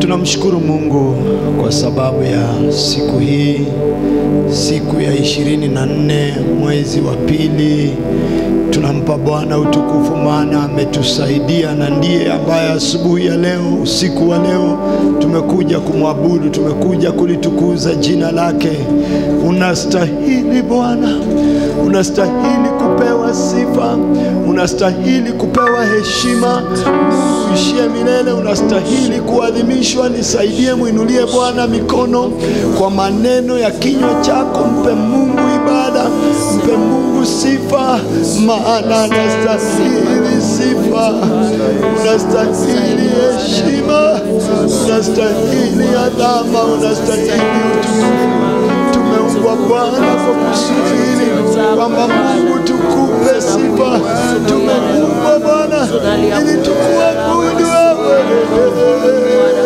Tunamshukuru Mungu kwa sababu ya siku hii, siku ya ishirini na nne mwezi wa pili. Tunampa Bwana utukufu, maana ametusaidia na ndiye ambaye asubuhi ya leo, usiku wa leo tumekuja kumwabudu, tumekuja kulitukuza jina lake. Unastahili Bwana, unastahili kupewa sifa, unastahili kupewa heshima, uishie milele, unastahili kuadhimishwa. Nisaidie, mwinulie Bwana mikono kwa maneno ya kinywa chako, mpe Mungu ibada, mpe Mungu sifa, maana anastahili sifa, unastahili heshima, unastahili adhama, unastahili utukufu. Tumeumbwa Bwana kwa kusudi hili kwamba Mungu tukupe sifa. Tumeumbwa Bwana ili tukuabudu wewe.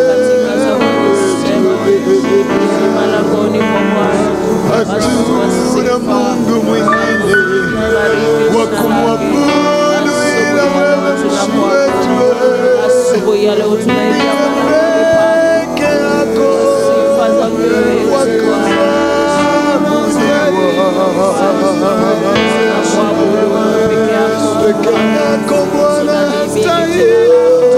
Hatuna Mungu mwingine wa kumwabudu ila wewe, Mungu wetu Asubuhi ya leo tunaingia peke yako sifa za wewe wa kuabudu wewe peke yako. peke yako Bwana stahili,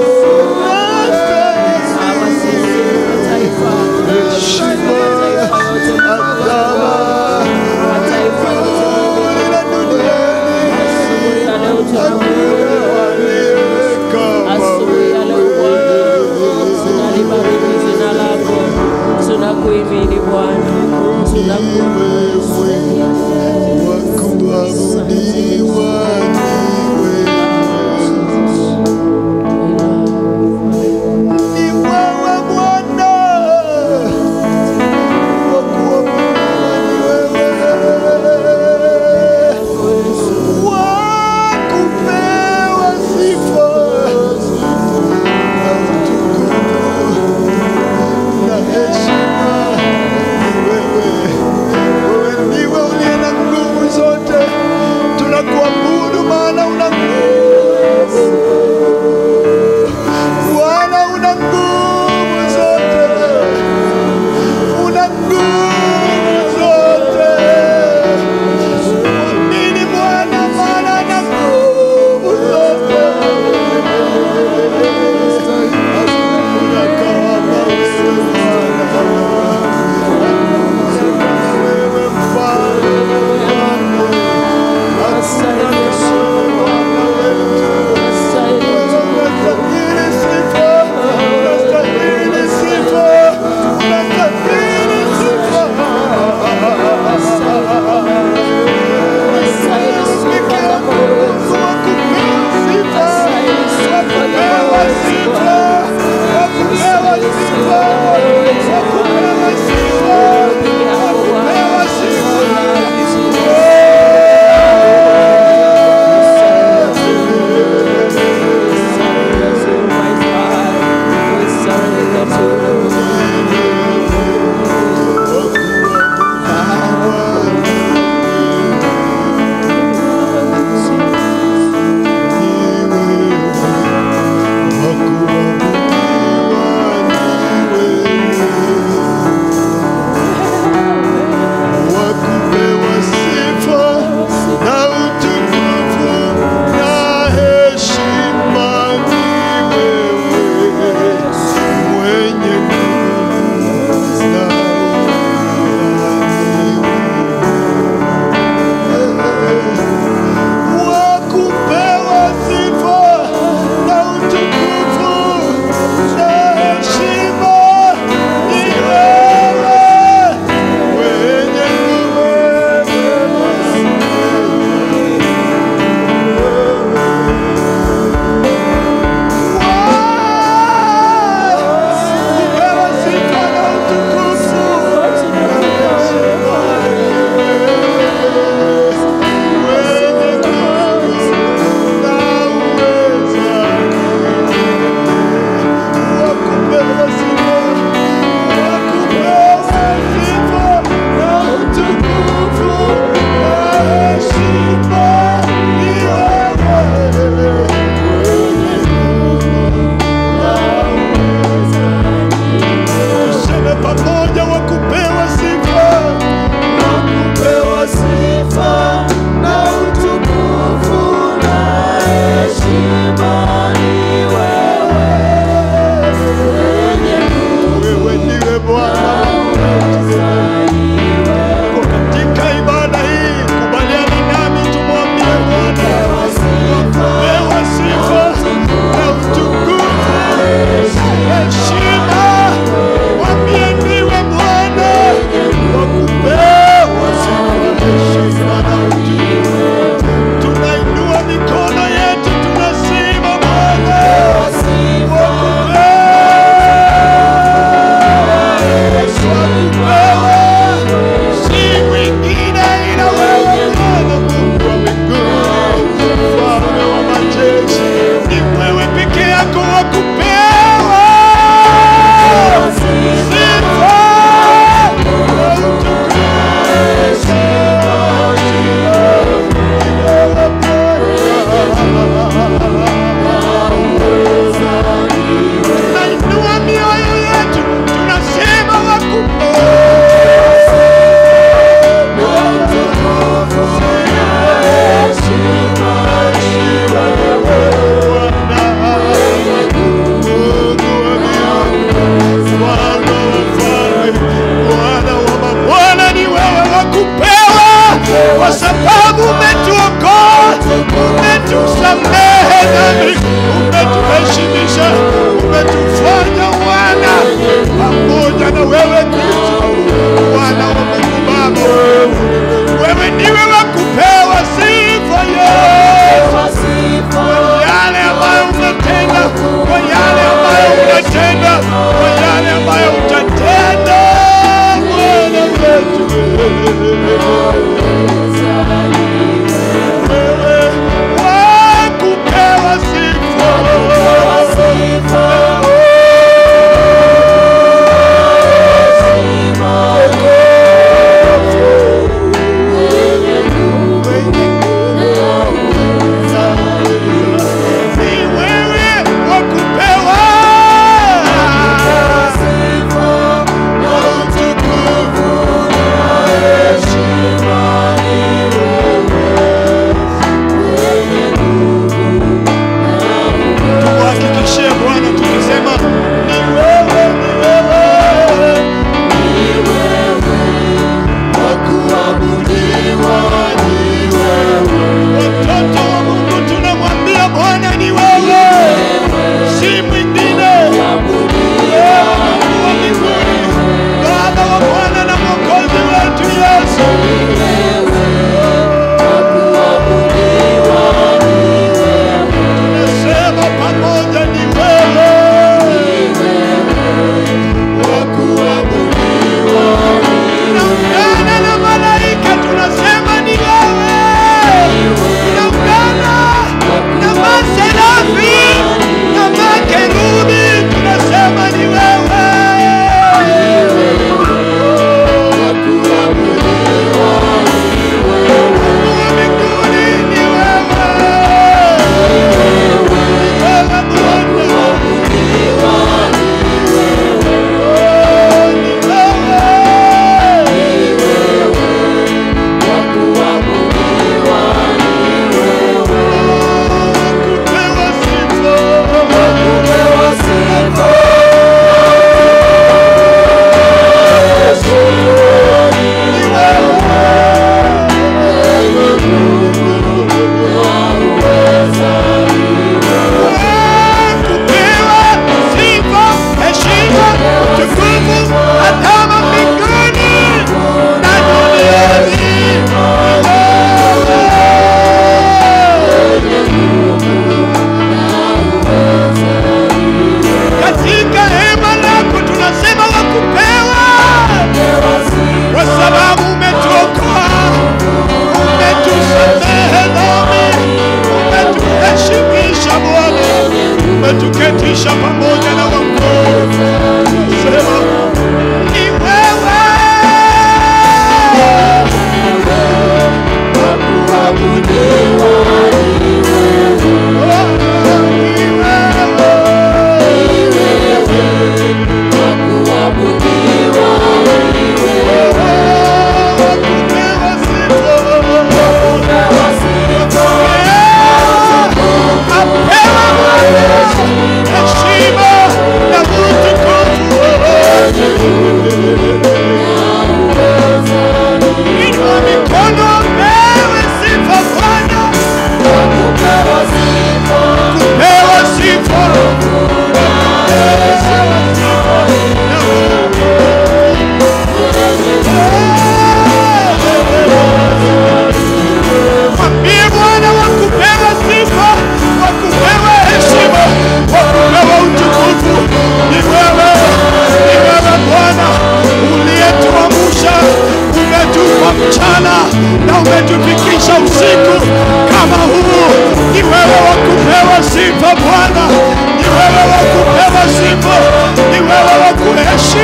Kama sisi mataifa, heshima, adhama, mataifa yote ila duniani asubuhi ya leo hakuna aliye kama asubuhi ya leo Bwana, tunalibariki jina lako, tunakuimini Bwana, tunakuimini wa kuabudiwa ni wewe Bwana, wa kuabudiwa ni wewe, wa kupewa sifa na utukufu na heshima ni wewe. Wewe ndiwe uliye na nguvu zote, tunakuabudu maana una nguvu. Bwana una nguvu zote, una nguvu zote. Mwamini Bwana maana ana nguvu zote. Hakuna kama wewe Bwana. Wewe mfalme wangu, asante Bwana wetu. Unastahili sifa, unastahili sifa, unastahili sifa. Peke yako Mungu wa kupewa sifa, wa kupewa sifa, wa kupewa sifa.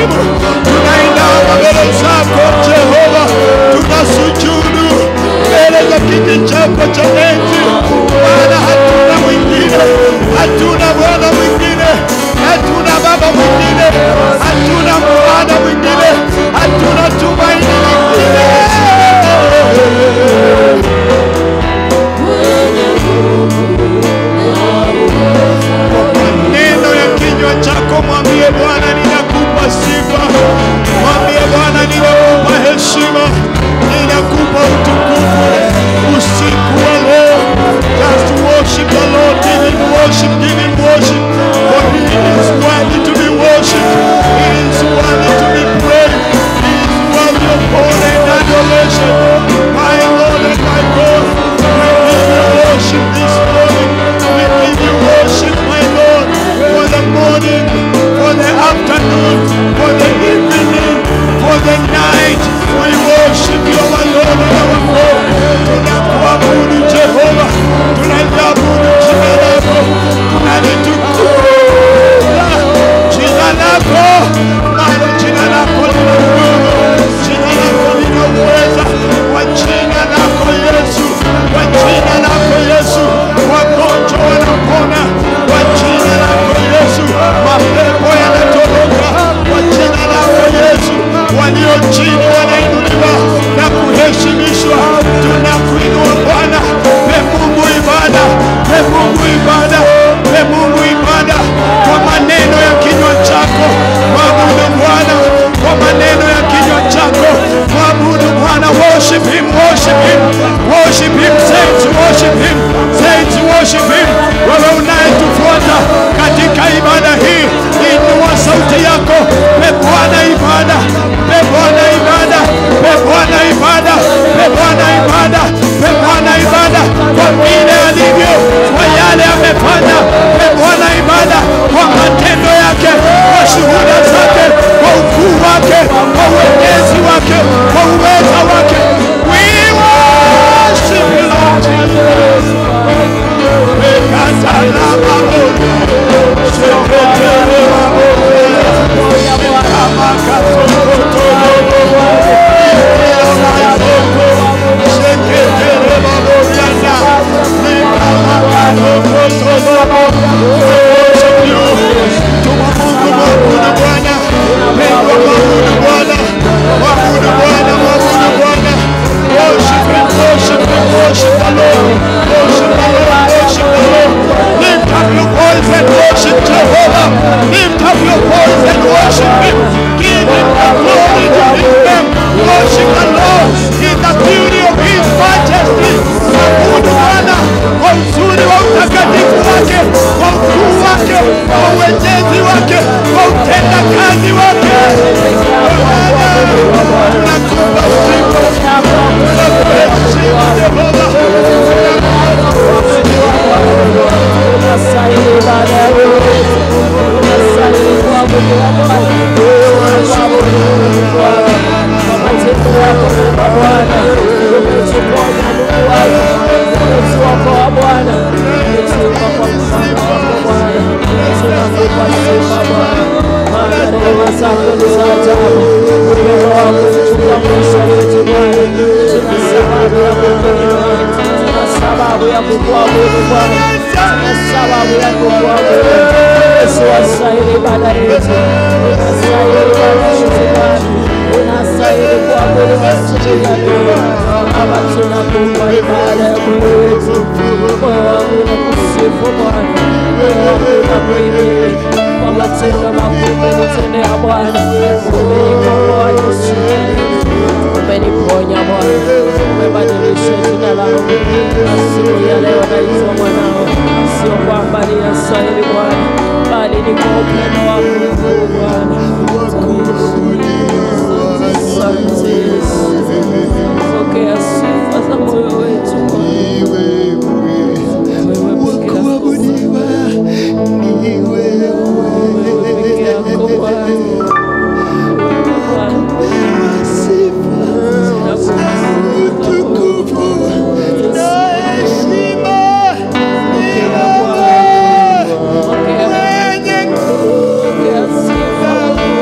nguvu. Tunainama mbele zako Jehova, tunasujudu mbele za kiti chako cha enzi, maana hatuna mwingine, hatuna Bwana mwingine, hatuna Baba mwingine, hatuna mwana mwingine, hatuna tumaini lingine. Neno ya kinywa chako mwambie Bwana, ninakupa sifa. Mwambie Bwana, ninakupa heshima, ninakupa utukufu usiku wa leo. Just worship the Lord, give him worship, give him worship, for he is worthy to be worshipped. He is worthy to be praised. He is worthy of honor and adoration. My Lord and my God, we give you worship this morning. We give you worship, my Lord, for the morning, for the afternoon, for the evening, for the night. We worship you, our Lord and our God. Tunakuabudu Jehova, tunaliabudu jina lako, tunalitukuza jina lako, maana jina lako lina nguvu, jina lako lina uweza. Kwa jina lako Yesu, kwa jina lako Yesu, wagonjwa wanapona. Kwa jina lako Yesu, mapepo yanatoroka. Kwa jina lako Yesu, walio chini wanainuliwa na kuheshimishwa. Tunakuinua Bwana, pe Mungu ibada, pe Mungu ibada, pe Mungu ibada kwa maneno ya kinywa chako. Mwabudu Bwana kwa maneno ya kinywa chako. Mwabudu Bwana, worship him, worship him, worship him, saints, worship him, saints, worship him. Wewe unayetufuata katika ibada hii, inua sauti yako, pe Bwana ibada, pe Bwana ibada, pe Bwana ibada, pe Bwana ibada, pe Bwana ibada kwa vile alivyo, kwa yale amefanya, pe Bwana ibada kwa matendo yake, kwa shuhuda zake, kwa ukuu wake, kwa uwenyezi wake, kwa uweza wake. We worship you, Lord Jesus. Ekatala mabono, sheketele mabono, Lift up your voice and worship Jehovah. Lift up your voice and worship Him. Give Him the glory to His name. Worship the Lord in the beauty of His majesty. Abudu Bwana kwa uzuri wa utakatifu wake, kwa ukuu wake, kwa uwejezi wake, kwa utenda kazi wake. Bwana, tunakupa sifa, tunakuheshimu Jehova. Unastahili ibada ya Mungu. Unastahili kuabudiwa Bwana. Kuabudu Mungu Bwana. Kwa matendo yako Mungu Bwana. Umetuponya Mungu wangu. Umetuokoa Bwana. Umetupa kwa mfano wako Bwana. Tunakupa sifa Bwana. Maana rehema zako ni za ajabu. Upendo wako uchukua maisha yetu Bwana. Tuna sababu ya kukuinua. Tuna sababu ya kukuabudu Bwana. Tuna sababu ya kukuabudu. Yesu wastahili ibada yetu. Unastahili ibada yetu Bwana. Unastahili kuabudu siku ya leo. Baba tunakupa ibada ya moyo wetu. Moyo wangu unakusifu Bwana. Moyo wangu unakuhimidi. Kwa matendo makuu umenitendea Bwana. Umenikomboa Yesu. Umeniponya Bwana. Umebadilisha jina langu. Na siku ya leo naitwa mwanao. Sio kwamba ninastahili Bwana, bali ni kwa upendo wako mkuu Bwana. Asante Yesu. Pokea sifa za moyo wetu Bwana. Wewe peke yako Wewe peke yako Bwana. Wewe Bwana. Pokea Bwana. Pokea sifa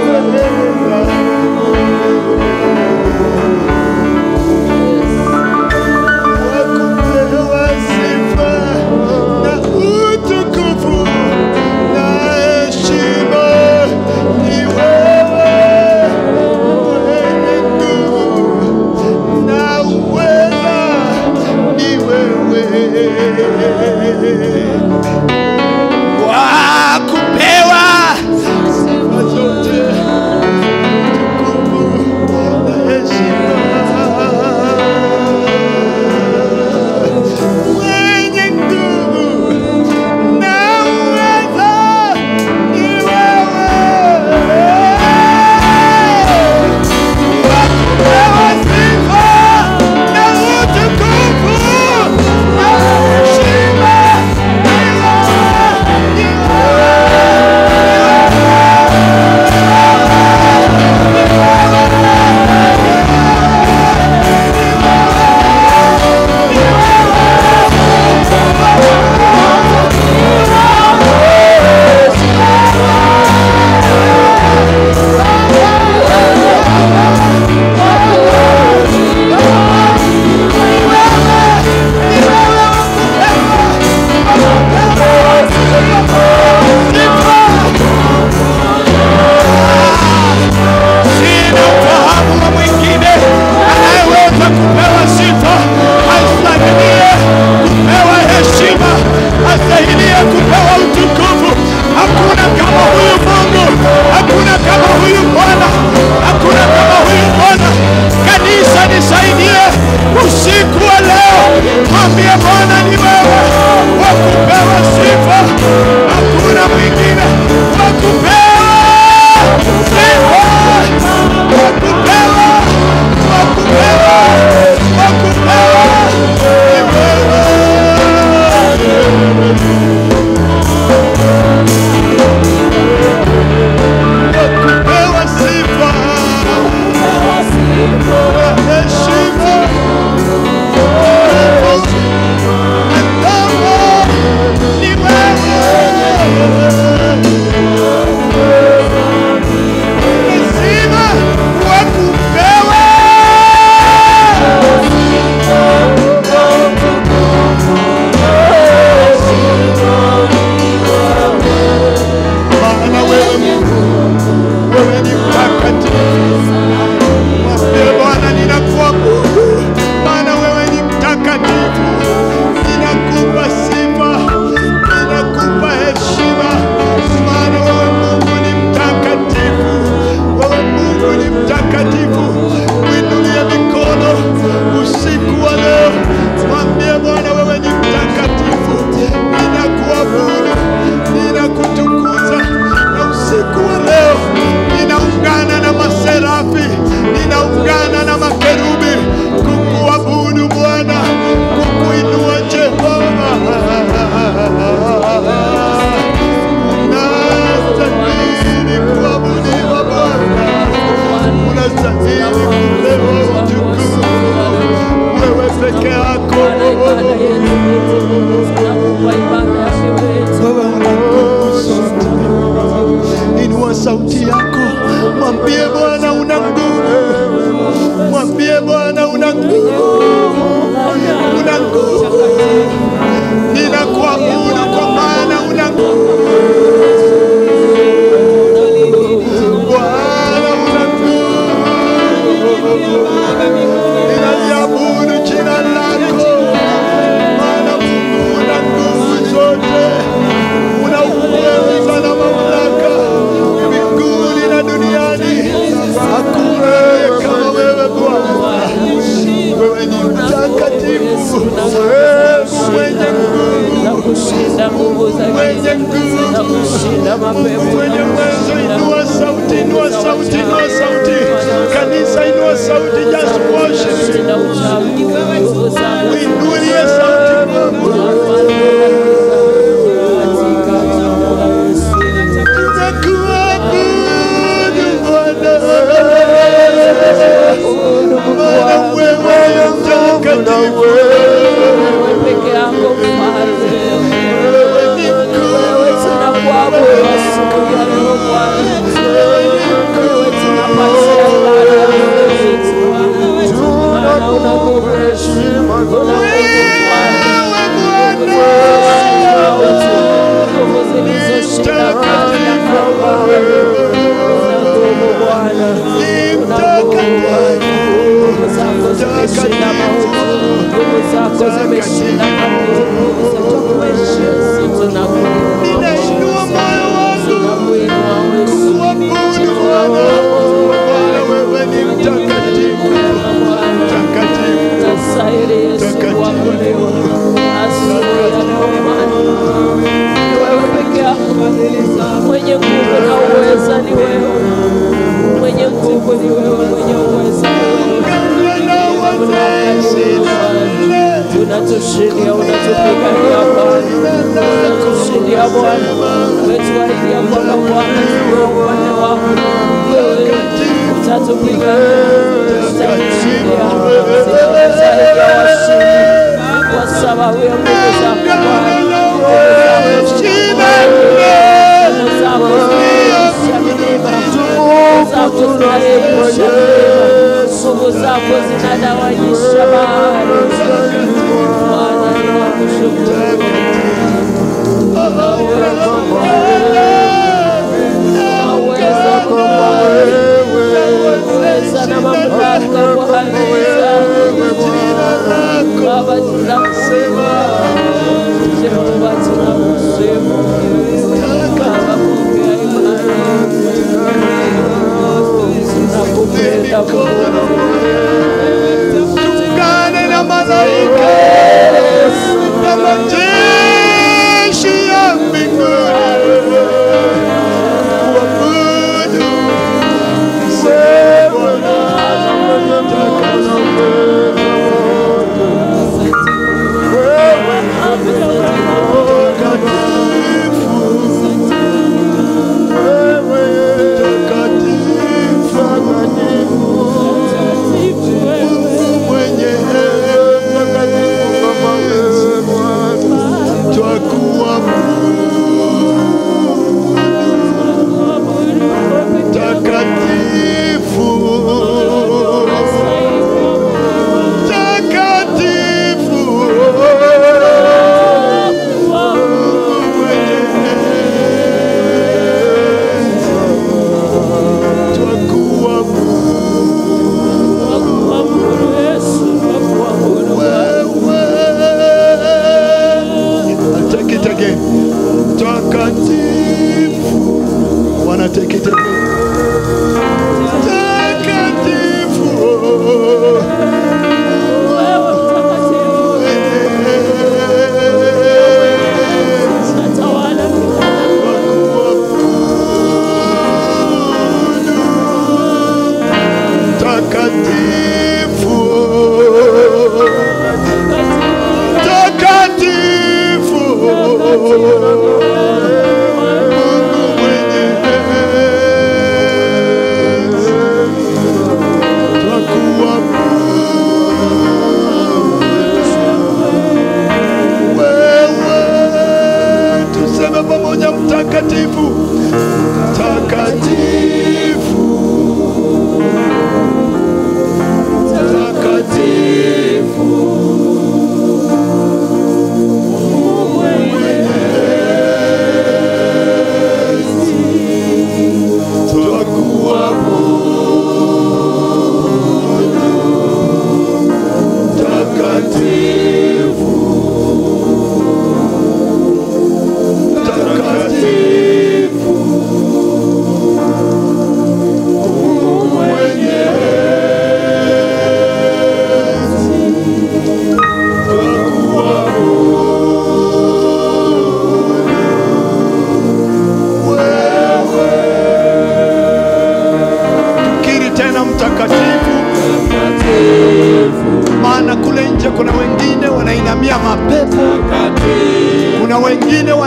una nguvu. Mwambie Bwana una nguvu, una nguvu. Ninakuabudu kwa maana una nguvu. Bwana una nguvu. Ninaliabudu jina lako, maana Mungu una nguvu zote, una uweza na mamlaka mbinguni na duniani. Hakuna kama wewe Bwana, wewe ni mtakatifu, mwenye nguvu, kushinda nguvu za mwenye giza na nguvu kushinda mapepo mwenye uwezo. Inua sauti, inua sauti, inua sauti. Kanisa, inua sauti, just worship. kushinda uchawi nguvu zako Uinulie sauti Bwana. Tunakuabudu Bwana. Maana wewe ni mtakatifu. peke yako mfalme Wewe ni mkuu. wewe tunakuabudu siku ya leo Bwana wewe tunapatia ibada zetu maana una nguvu una nguvu Bwana nguvu zilizoshinda mauti na Kalvari. Una nguvu Bwana una nguvu Bwana nguvu zako zimeshinda mauti, nguvu zako zimeshinda mauti, nguvu zetu kuheshimu, tunakuinua, Ninainua moyo wangu tunakuinua wewe, kuabudu Bwana. Bwana wewe ni mtakatifu. Mtakatifu. unastahili Yesu kuabudiwa asubuhi ya leo Bwana. Ni wewe peke yako mwenye nguvu na uweza, ni wewe mwenye nguvu, ni wewe mwenye uweza, ni wewe unatushindia, unatupigania Bwana, unatushindia Bwana, umetuahidia kwamba Bwana tuwe upande wako, wewe utatupigania, utatushindia, zaidi ya washindi, kwa sababu ya nguvu zako Bwana, nguvu zako zinayeyusha milima, nguvu zako zinayeyusha milima, nguvu zako zinadawanyisha bahari. Bwana, ninakushukuru. Unaweza uweza na mamlaka Bwana. Baba, tunakusema Jehova, tunakusema Baba, pokea imani, tunakupenda Bwana. Tuungane na malaika na majeshi ya mbinguni kuabudu wewe mtakatifu.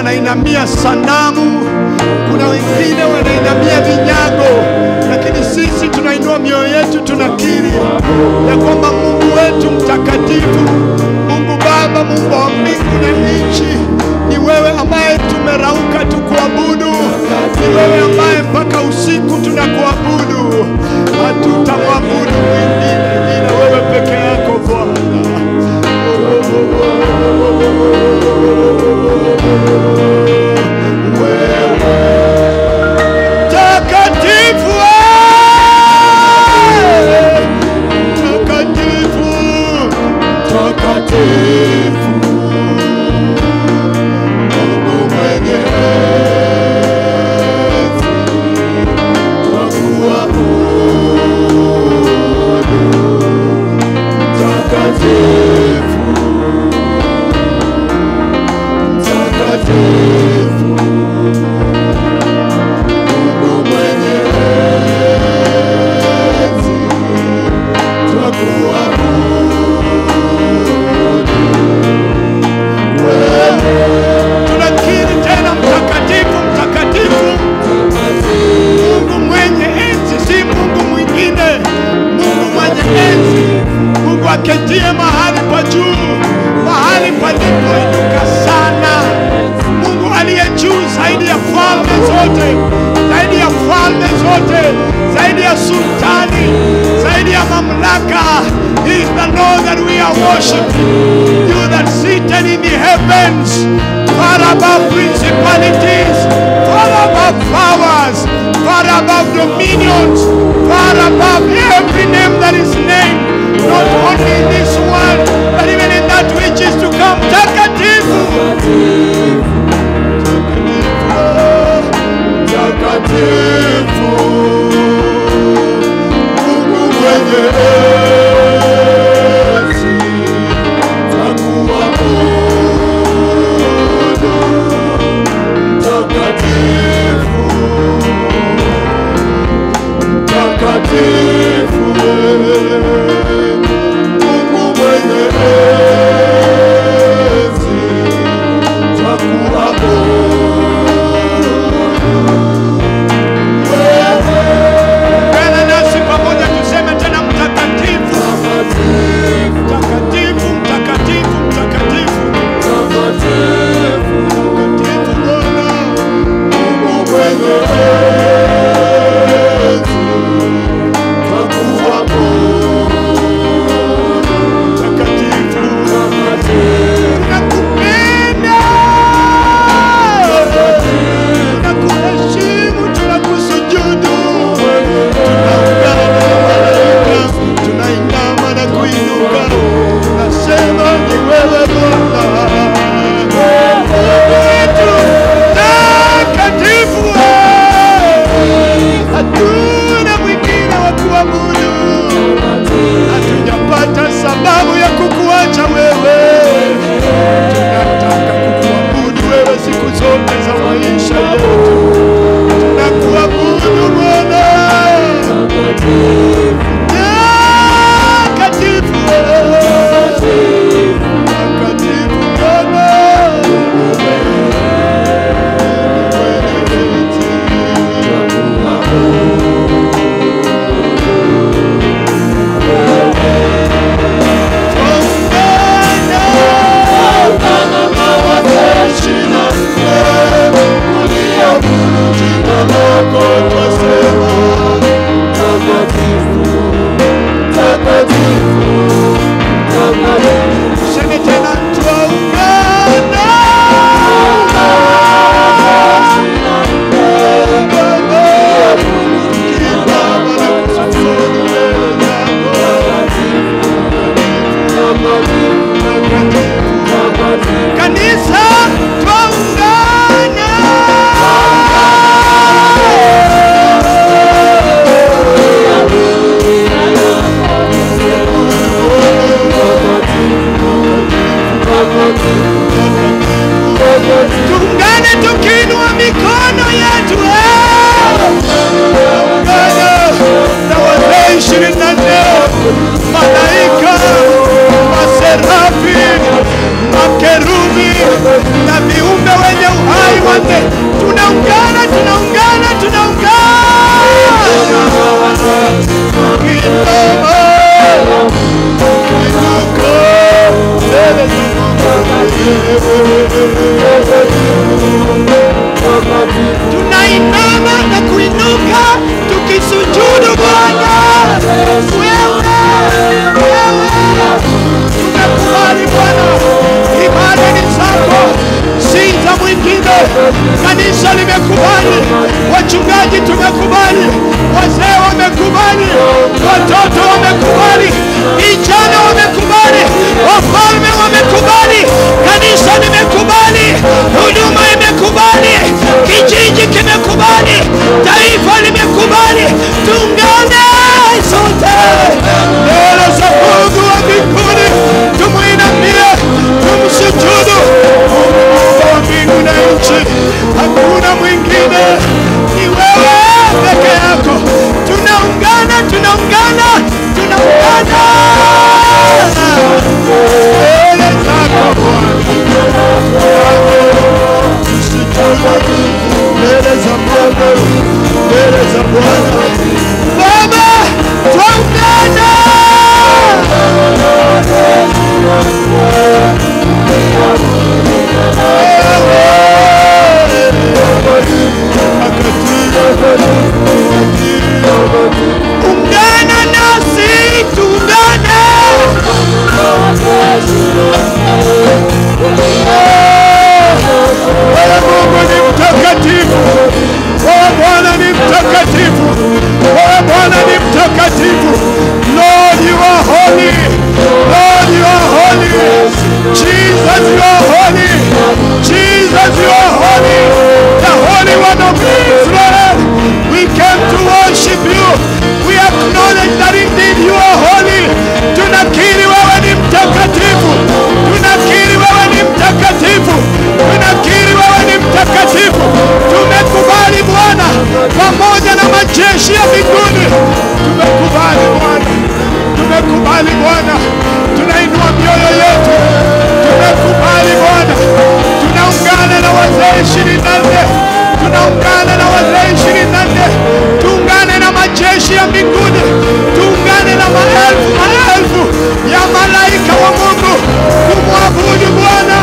wanainamia sanamu, kuna wengine wanainamia vinyago, lakini sisi tunainua mioyo yetu, tunakiri ya kwamba Mungu wetu mtakatifu, Mungu Baba, Mungu wa mbingu na nchi, ni wewe ambaye tumerauka tukuabudu, ni wewe ambaye mpaka usiku tunakuabudu. Hatutamwabudu mwingine ila wewe peke yako Bwana. Takatifu, eh, takatifu, takatifu, Mungu mwenye enzi, twakuabudu. Takatifu, takatifu Mungu mwenye enzi, twakuabudu wewe. Tunakiri tena mtakatifu, mtakatifu, Mungu mwenye enzi, si Mungu mwingine, Mungu mwenye enzi, Mungu aketie mahali pa juu, mahali palipoinuka sana, Mungu aliye juu zaidi ya falme zote, zaidi ya falme zote, zaidi ya sultani, zaidi ya mamlaka. He is the Lord that we are worshiping. You that seated in the heavens, far above principalities, far above powers, far above dominions, far above every name that is named, not only in this world, but even in that which is to come. Takatifu. Takatifu, Mungu mwenye enzi, twakuabudu. Takatifu, takatifu, Mungu mwenye enzi, twakuabudu. Ungana nasi pamoja tuseme tena mtakatifu, mtakatifu, mtakatifu, mtakatifu, mtakatifu Bwana, Mungu mwenye enzi, twakuabudu. Mtakatifu, tunakupenda, tunakuheshimu, tunakusujudu, tunaungana na malaika, tunainama na kuinuka, tunasema ni wewe Bwana wetu takatifu, hatuna mwingine wa kuabudu, hatujapata sababu ya kukuacha wewe. Tunataka kukuabudu wewe siku zote za maisha yetu, tunakuabudu Bwana takatifu, takatifu Bwana Seme tena twaungana Kanisa twaungana Tuungane tukiinua mikono yetu eh! Tuungane na wazee ishirini na nne malaika, maserafi, makerubi na viumbe wenye uhai mfalme, tunaungana, tunaungana, tunaungana Kinoma, inuka mbele za tunainama na kuinuka tukisujudu Bwana. Wewe, wewe, tumekubali Bwana, ibada ni zako, si za mwingine. Kanisa limekubali, wachungaji tumekubali, wazee wamekubali, watoto wamekubali, vijana wamekubali, wafalme wamekubali, kanisa limekubali, huduma imekubali, kijiji kimekubali, taifa limekubali. Tuungane sote mbele za Mungu wa mbinguni, tumwinamie, tumsujudu Mungu wa mbingu na nchi. Hakuna mwingine, ni wewe peke yako. Tunaungana, tunaungana, tunaungana mbele zako Bwana mbele za Bwana, mbele za Bwana. Baba, twaungana ungana nasi, tuungane Wewe Mungu ni mtakatifu, wewe Bwana ni mtakatifu, wewe Bwana ni mtakatifu. Lord, you are holy. Lord, you are holy. Jesus, you are holy. Jesus, you are holy. The Holy One of Israel. We came to worship you. We acknowledge that indeed you are holy. Tunakiri wewe ni mtakatifu. Tunakiri wewe ni mtakatifu. Tunakiri wewe ni mtakatifu. Tumekubali Bwana pamoja na majeshi ya mbinguni. Tumekubali Bwana. Tumekubali Bwana. Tunainua mioyo yetu. Tumekubali Bwana. Tunaungana na wazee ishirini na nne. Tunaungana na wazee ishirini na nne. Tuungane na majeshi ya mbinguni. Tuungane na maelfu maelfu ya malaika wa Mungu kumwabudu Bwana.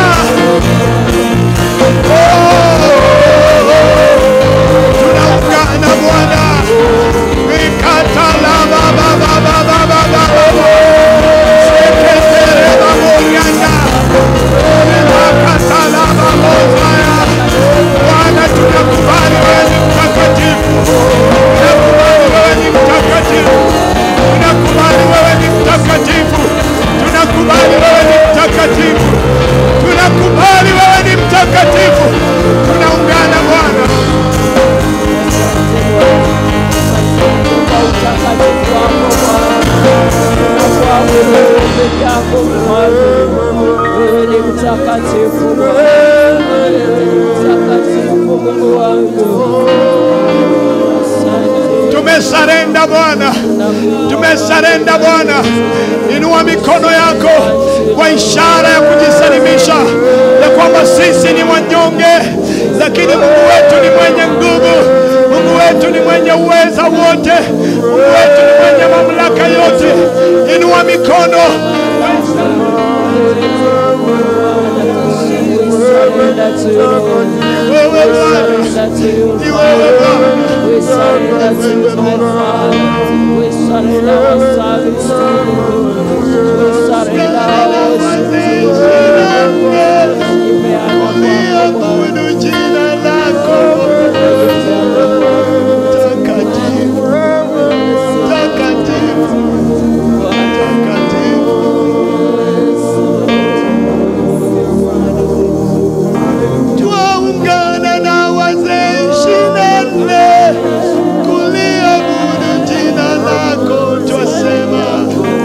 Tunaungana Bwana. Mikatala baba baba baba baba. Seketere baborianda. Mikatala babozaya. Bwana tunakubali wewe ni mtakatifu. Tunakubali wewe ni mtakatifu. Tunakubali wewe ni mtakatifu. Tunakubali wewe ni mtakatifu. Tunakubali wewe ni mtakatifu. Tunaungana Bwana. Wewe ni mtakatifu Bwana. Mtakatifu Mungu wangu. Asante. Tumesarenda Bwana, tumesarenda Bwana. Inua mikono yako kwa ishara ya kujisalimisha ya kwamba sisi ni wanyonge, lakini Mungu wetu ni mwenye nguvu. Mungu wetu ni mwenye uweza wote. Mungu wetu ni mwenye mamlaka yote. Inua mikono. surrender to you, Lord. Wewe We Bwana, surrender to you, ni wewe Bwana. We surrender to you, my Father. We surrender our service to you. We surrender our worship to you. Imeanza kwako Bwana. Abudu jina lako takatifu, takatifu, takatifu. Twaungana na wazee ishirini na nne kuliabudu jina lako, twasema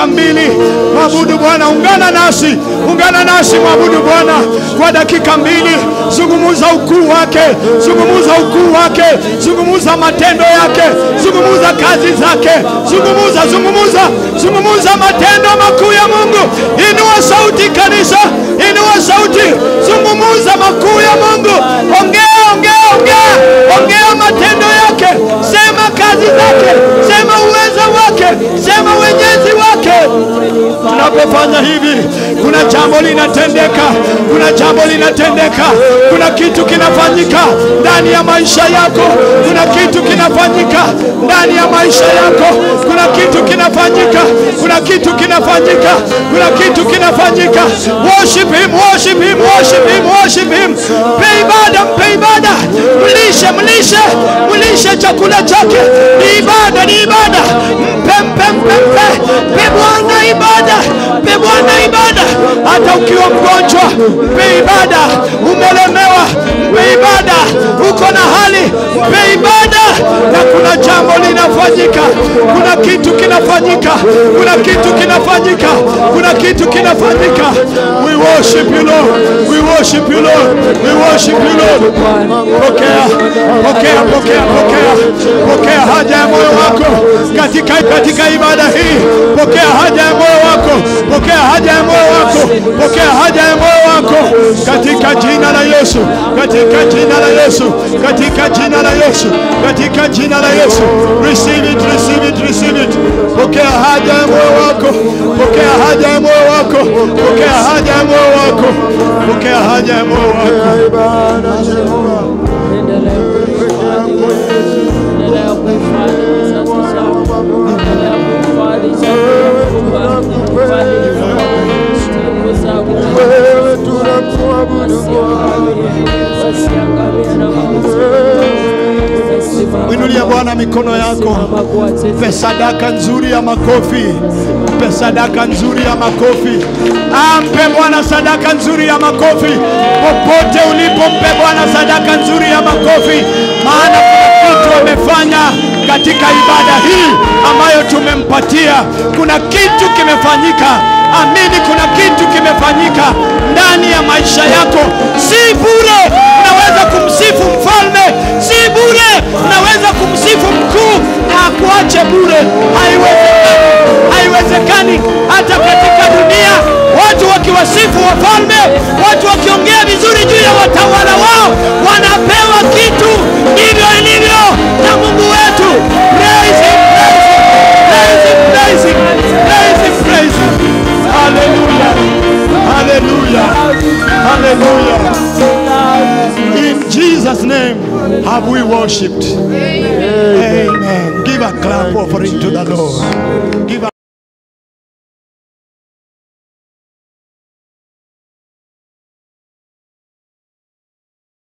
mbili. Mwabudu Bwana, ungana nasi, ungana nasi, mwabudu Bwana kwa dakika mbili. Zungumuza ukuu wake, zungumuza ukuu wake, zungumuza matendo yake, zungumuza kazi zake, zungumuza, zungumuza, zungumuza matendo makuu ya Mungu. Inua sauti kanisa, inua sauti, zungumuza makuu ya Mungu. Ongea, ongea, ongea, ongea matendo yake, sema kazi zake, sema uweza wake, sema wenyezi wake. Tunapofanya hivi, kuna jambo linatendeka, kuna jambo linatendeka, kuna kitu kinafanyika ndani ya maisha yako, kuna kitu kinafanyika ndani ya maisha yako, kuna kitu kinafanyika, kuna kitu kinafanyika, kuna kitu kinafanyika. Worship him, worship him, worship him, worship him. Mpe ibada, mpe ibada, mlishe, mlishe, mlishe chakula chake. Ni ibada, ni ibada. Mpe, mpe, mpe, mpe, mpe Bwana ibada, mpe Bwana ibada. Hata ukiwa mgonjwa, mpe ibada. Umelemewa, mpe ibada. Uko na hali, mpe ibada. Na kuna jambo linafanyika, kuna kitu kinafanyika, kuna kitu kinafanyika, kuna kitu kinafanyika. We worship you Lord, we worship you Lord, we worship you Lord. Pokea, pokea, pokea, pokea, pokea haja ya moyo wako katika katika ibada hii. Pokea haja ya moyo wako, pokea haja ya moyo wako, pokea haja ya moyo wako katika jina la Yesu, katika jina la Yesu, katika jina la Yesu, katika jina la Yesu. Receive it, receive it, receive it. Pokea haja ya moyo wako, pokea haja ya moyo wako, pokea haja ya moyo wako, pokea haja ya moyo wako. Endelea kuhifadhi vizazi zao, endelea kuhifadhi chakula, kuhifadhi stili zao, wasiangamie na mauti. Mwinulia Bwana mikono yako. Mpe sadaka nzuri ya makofi, mpe sadaka nzuri ya makofi. Ah, mpe Bwana sadaka nzuri ya makofi popote ulipo, mpe Bwana sadaka nzuri ya makofi, maana kuna kitu amefanya katika ibada hii ambayo tumempatia. Kuna kitu kimefanyika, amini, kuna kitu kimefanyika ndani ya maisha yako. Si bure unaweza kumsifu mfalme, si bure unaweza kumsifu mkuu na akuache bure. Haiwezekani, haiwezekani. Hata katika dunia watu wakiwasifu wafalme, watu wakiongea vizuri juu ya watawala wao, wanapewa kitu. Ndivyo ilivyo na Mungu wetu. Praise him, praise him, praise him, praise him, praise him. Hallelujah, hallelujah, hallelujah. In Jesus' name have we worshipped. Amen. Give a clap offering to the Lord. Give a